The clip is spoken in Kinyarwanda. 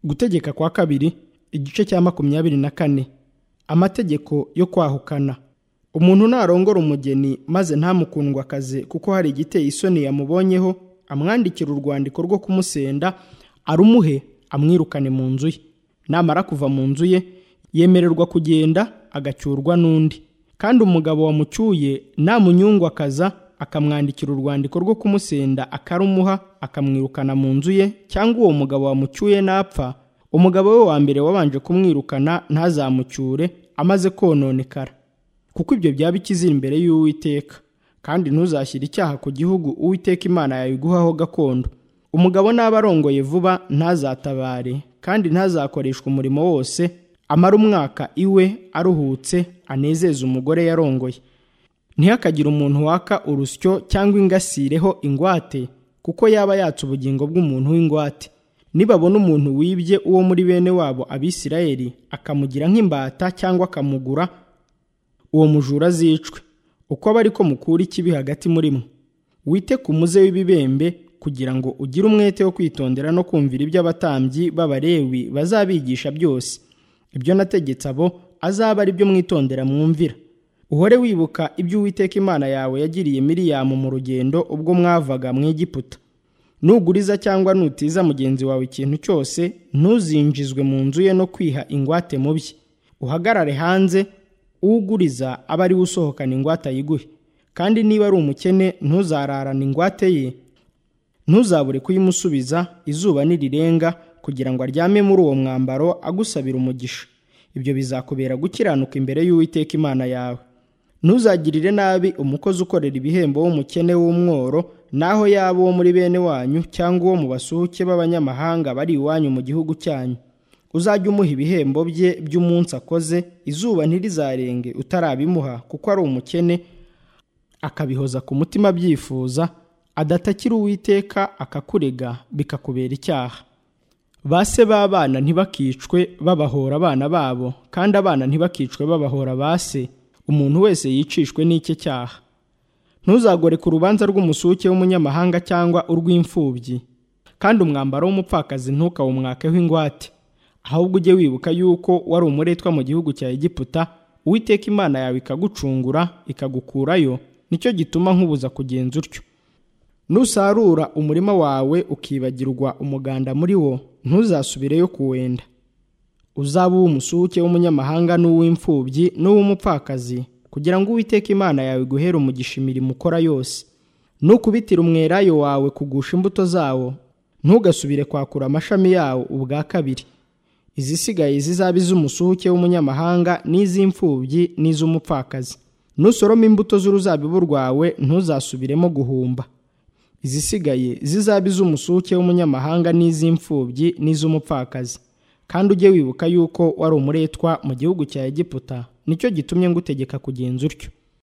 gutegeka kwa kabiri igice cya makumyabiri na kane amategeko yo kwahukana umuntu narongora umugeni maze ntamukundwakaze kuko hari igiteye isoni yamubonyeho amwandikira urwandiko rwo kumusenda arumuhe amwirukane mu nzu ye namara kuva mu nzu ye yemererwa kugenda agacyurwa n'undi kandi umugabo wamucyuye namunyungwakaza akamwandikira urwandiko rwo kumusenda akarumuha akamwirukana mu nzu ye cyangwa uwo mugabo wamucyuye napfa umugabo we wa mbere wabanje kumwirukana ntazamucyure amaze kononekara kuko ibyo byaba ikizira imbere y'uwiteka kandi ntuzashyire icyaha ku gihugu uwiteka imana yayiguhaho gakondo umugabo n'aba arongoye vuba ntazatabare kandi ntazakoreshwa umurimo wose amara umwaka iwe aruhutse anezeze umugore yarongoye ntihakagire umuntu waka urusyo cyangwa ingasireho ingwate kuko yaba yatse ubugingo bw'umuntu w'ingwate nibabona umuntu wibye uwo muri bene wabo abisirayeli akamugira nk'imbata cyangwa akamugura uwo mujura azicwe uko aba ariko mukura ikibi hagati muri mwe wite ku muze w'ibibembe kugira ngo ugire umwete wo kwitondera no kumvira ibyo abatambyi b'abarewi bazabigisha byose ibyo nategetse abo azaba ari byo mwitondera mwumvira uhore wibuka ibyo uwiteka imana yawe yagiriye miriyamu mu rugendo ubwo mwavaga mu egiputa nuguriza cyangwa nutiza mugenzi wawe ikintu cyose ntuzinjizwe mu nzu ye no kwiha ingwate mu bye uhagarare hanze uguriza aba ari we usohokana ingwate ayiguhe kandi niba ari umukene ntuzararane ingwate ye ntuzabure kuyimusubiza izuba nirirenga kugira ngo aryame muri uwo mwambaro agusabira umugisha ibyo bizakubera gukiranuka imbere y'uwiteka imana yawe ntuzagirire nabi umukozi ukorera ibihembo w'umukene w'umworo naho yaba uwo muri bene wanyu cyangwa uwo mu basuhuke b'abanyamahanga bari iwanyu mu gihugu cyanyu uzajye umuha ibihembo bye by'umunsi akoze izuba ntirizarenge utarabimuha kuko ari umukene akabihoza ku mutima abyifuza adatakira uwiteka akakurega bikakubera icyaha ba se b'abana ntibakicwe babahora abana babo kandi abana ntibakicwe babahora ba se umuntu wese yicishwe n'icye cyaha ntuzagore ku rubanza rw'umusuke w'umunyamahanga cyangwa urw'imfubyi kandi umwambaro w'umupfakazi ntukawumwakeho ingwate ahubwo ujye wibuka yuko wari umuretwa mu gihugu cya egiputa uwiteka imana yawe ikagucungura ikagukurayo nicyo gituma nkubuza kugenza utyo nusarura umurima wawe ukibagirwa umuganda muri wo ntuzasubireyo kuwenda uzaba uw'umusuke w'umunyamahanga n'uw'imfubyi n'uw'umupfakazi kugira ngo uwiteka imana yawe iguhere umugisha imirimo ukora yose nukubitira umwelayo wawe kugusha imbuto zawo ntugasubire kwakura amashami yawo ubwa kabiri izisigaye zizaba iz'umusuke w'umunyamahanga n'iz'imfubyi n'iz'umupfakazi nusoroma imbuto z'uruzabibu rwawe ntuzasubiremo guhumba izisigaye zizaba iz'umusuke w'umunyamahanga n'iz'imfubyi n'iz'umupfakazi kandi ujye wibuka yuko wari umuretwa mu gihugu cya egiputa nicyo gitumye ngutegeka kugenza utyo